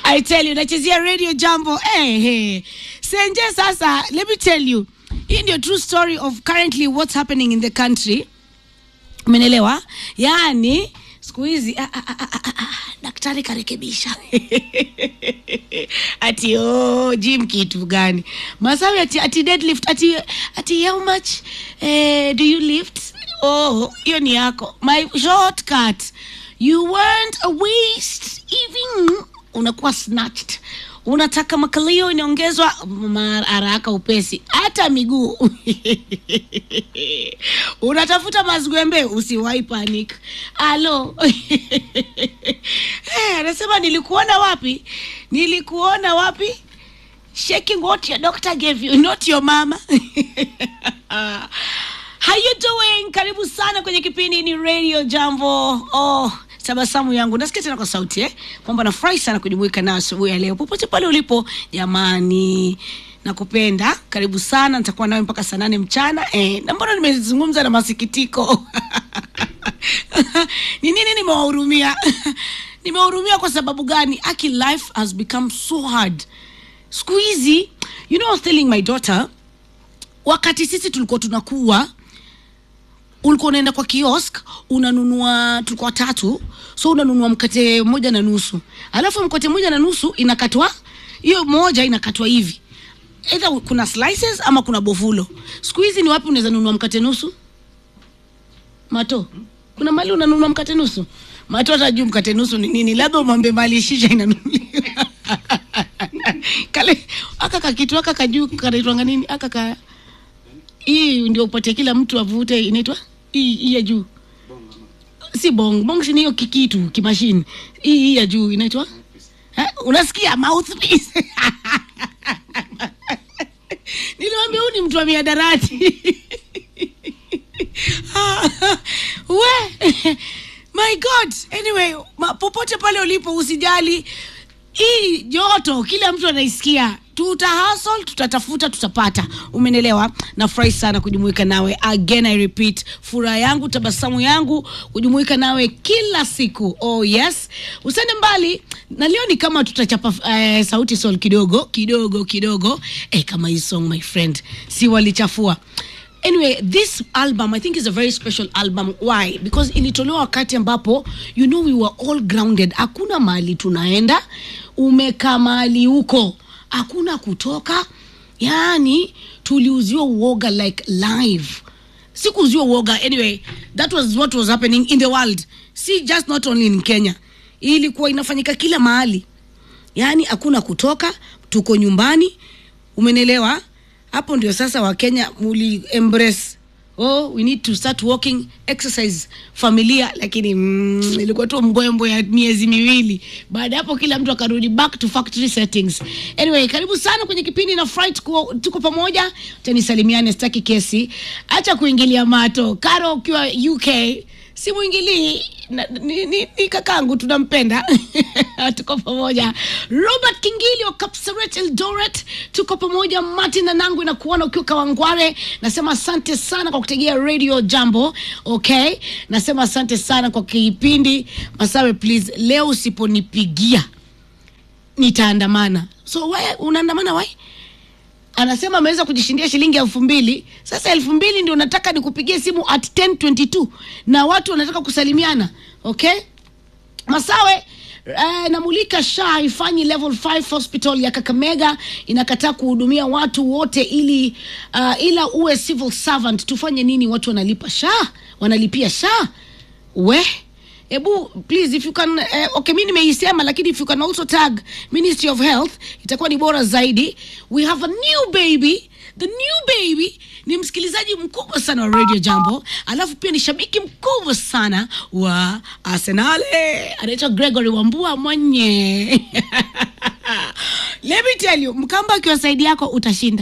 I tell you, nachezea radio jambo eh, hey. Senje sasa, let me tell you, hii ndio true story of currently what's happening in the country. Umenelewa? Yaani siku hizi ah, ah, ah, ah, ah, daktari karekebisha ati oh, gym kitu gani masawi ati, ati deadlift ati, ati how much eh, do you lift oh hiyo ni yako my shortcut you weren't a waste even unakuwa snatched unataka makalio inaongezwa ma- haraka upesi hata miguu unatafuta mazgwembe usiwai panic alo Eh, anasema nilikuona wapi nilikuona wapi shaking what your doctor gave you not your mama how you doing karibu sana kwenye kipindi ni radio jambo oh tabasamu yangu nasikia tena kwa sauti eh? kwamba nafurahi sana kujumuika nao asubuhi ya leo popote pale ulipo jamani nakupenda karibu sana nitakuwa nawe mpaka saa nane mchana eh, na mbona nimezungumza na masikitiko ni nini nimewahurumia nimewahurumia kwa sababu gani aki life has become so hard siku hizi you know I was telling my daughter wakati sisi tulikuwa tunakuwa ulikuwa unaenda kwa kiosk unanunua tulikuwa tatu so unanunua mkate moja na nusu alafu mkate moja na nusu inakatwa hiyo moja inakatwa hivi either kuna slices ama kuna bofulo siku hizi ni wapi unaweza nunua mkate nusu mato kuna mali unanunua mkate nusu mato hata juu mkate nusu ni nini labda umwambie mali shisha inanunuliwa kale aka kakitu aka kajuu kanaitwanga nini aka ka hii ndio upatie kila mtu avute inaitwa hii hii ya juu si bong bong si ni hiyo kikitu kimashini hii hii ya juu inaitwa Ha? unasikia mouthpiece niliwambia huu ni mtu wa miadarati we my god anyway ma, popote pale ulipo usijali hii joto kila mtu anaisikia tuta hustle tutatafuta tutapata umenelewa nafurahi sana kujumuika nawe again i repeat furaha yangu tabasamu yangu kujumuika nawe kila siku oh yes usende mbali na leo ni kama tutachapa eh, sauti sol kidogo kidogo kidogo eh, kama hii song my friend si walichafua anyway this album i think is a very special album why because ilitolewa wakati ambapo you know we were all grounded hakuna mahali tunaenda umekaa mahali huko hakuna kutoka yaani tuliuziwa uoga like live sikuuziwa uoga anyway that was what was happening in the world si just not only in kenya ilikuwa inafanyika kila mahali yaani hakuna kutoka tuko nyumbani umenelewa hapo ndio sasa wakenya muli embrace oh we need to start walking exercise familia lakini mm, ilikuwa tu mbwembwe ya miezi miwili baada ya hapo kila mtu akarudi back to factory settings anyway karibu sana kwenye kipindi na fry tuko, tuko pamoja tanisalimiane sitaki kesi acha kuingilia mato karo ukiwa uk si mwingilii na- ni, ni, ni kakangu tunampenda tuko pamoja robert kingili wa kapsaret eldoret tuko pamoja martin nanangu inakuona ukiwa kawangware nasema asante sana kwa kutegea radio jambo okay nasema asante sana kwa kipindi masawe please leo usiponipigia nitaandamana so we unaandamana wai anasema ameweza kujishindia shilingi elfu mbili sasa elfu mbili ndio nataka nikupigie simu at 1022 na watu wanataka kusalimiana okay masawe Uh, namulika sha haifanyi level 5 hospital ya kakamega inakataa kuhudumia watu wote ili uh, ila uwe civil servant tufanye nini watu wanalipa sha wanalipia sha we hebu please if you can eh, okay mi nimeisema lakini if you can also tag ministry of health itakuwa ni bora zaidi we have a new baby the new baby ni msikilizaji mkubwa sana wa radio jambo alafu pia ni shabiki mkubwa sana wa arsenale anaitwa gregory wambua mwenye Let me tell you, Mkamba akiwa saidi yako utashinda.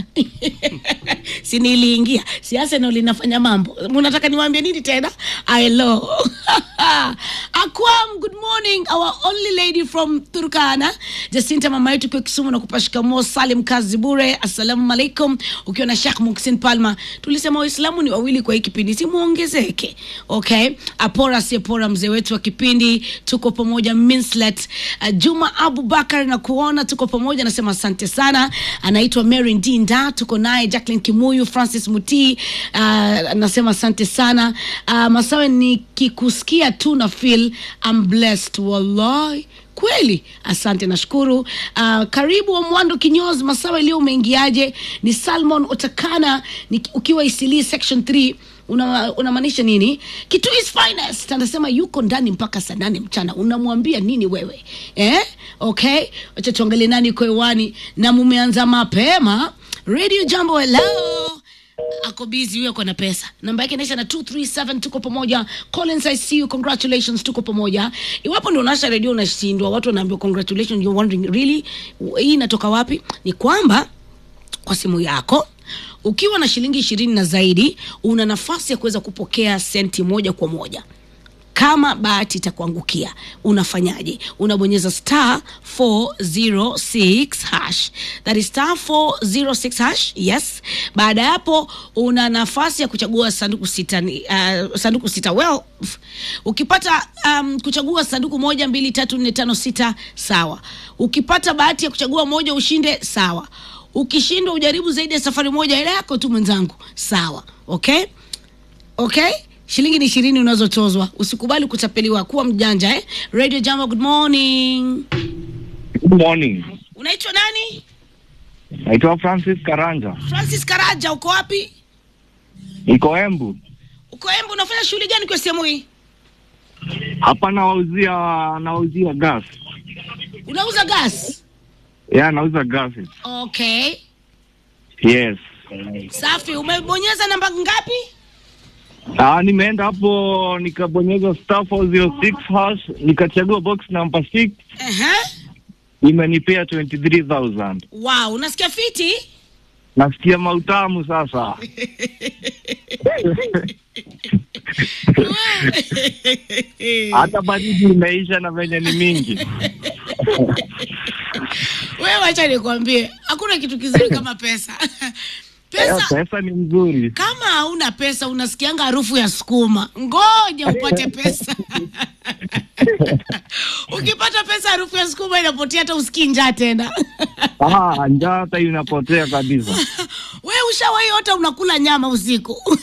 si niliingia si Arsenal linafanya mambo. Mnataka niwaambie nini tena? Hello. Akwam, good morning. Our only lady from Turkana. Jacinta mama yetu kwa Kisumu na kupashika mo Salim kazi bure. Assalamu alaikum. Ukiwa na Sheikh Muksin Palma. Tulisema Waislamu ni wawili kwa hii kipindi, si muongezeke. Okay? Apora si apora mzee wetu wa kipindi. Tuko pamoja Minslet. Uh, Juma Abubakar na kuona tuko pamoja nasema asante sana. Anaitwa Mary Ndinda. Tuko naye Jacqueline Kimuyu, Francis Muti. Uh, nasema asante sana. Uh, Masawe nikikusikia tu na feel I'm blessed wallahi kweli asante nashukuru uh, karibu wa mwando kinyozi masawa iliyo umeingiaje ni salmon otakana ni, ukiwa isilii section 3 una- unamaanisha nini kitu is finest anasema yuko ndani mpaka saa nane mchana unamwambia nini wewe eh? okay wacha tuangalie nani uko hewani na mumeanza mapema radio jambo hello ako busy huyo ako na pesa namba yake inaisha na 237 tuko pamoja collins i see you congratulations tuko pamoja iwapo ndio unasha redio unashindwa watu wanaambiwa congratulations you're wondering really hii inatoka wapi ni kwamba kwa simu yako ukiwa na shilingi ishirini na zaidi una nafasi ya kuweza kupokea senti moja kwa moja kama bahati itakuangukia unafanyaje unabonyeza star 406 hash that is star 406 hash yes baada ya hapo una nafasi ya kuchagua sanduku sita ni- uh, sanduku sita well f- ukipata um, kuchagua sanduku moja mbili tatu nne tano sita sawa ukipata bahati ya kuchagua moja ushinde sawa ukishindwa ujaribu zaidi ya safari moja ile yako tu mwenzangu sawa okay okay shilingi ni ishirini unazotozwa usikubali kutapeliwa kuwa mjanja eh? radio jambo good morning Good morning. unaitwa nani Naitwa Francis Karanja. francis karaja uko wapi Iko Embu. uko embu unafanya shughuli gani kwa sehemu hii Hapa nawauzia nawauzia gas. unauza gas Yeah, nauza gas. okay Yes. safi umebonyeza namba ngapi Ah, nimeenda hapo nikabonyeza star 406 hash nikachagua box number 6 uh-huh. imenipea 23000. wow unasikia fiti Nasikia mautamu sasa. Hata baridi imeisha na venye ni mingi. wewe wacha nikwambie hakuna kitu kizuri kama pesa Yeah, pesa pesa ni mzuri. kama hauna pesa unasikianga harufu ya sukuma ngoja upate pesa ukipata pesa harufu ya sukuma inapotea hata usikii njaa tena Ah, njaa hata inapotea kabisa. we ushawahi hata unakula nyama usiku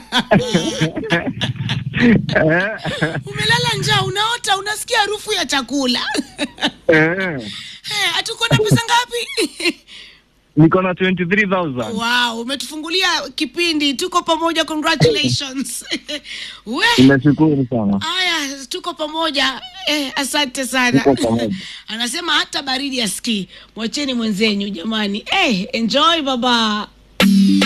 Eh, umelala njaa unaota unasikia harufu ya chakula eh. hey, hatuko na pesa ngapi Niko na 23000. wow umetufungulia kipindi tuko pamoja congratulations we Nimeshukuru sana. haya tuko pamoja eh, asante sana Tuko pamoja. anasema hata baridi aski mwacheni mwenzenyu jamani eh, enjoy baba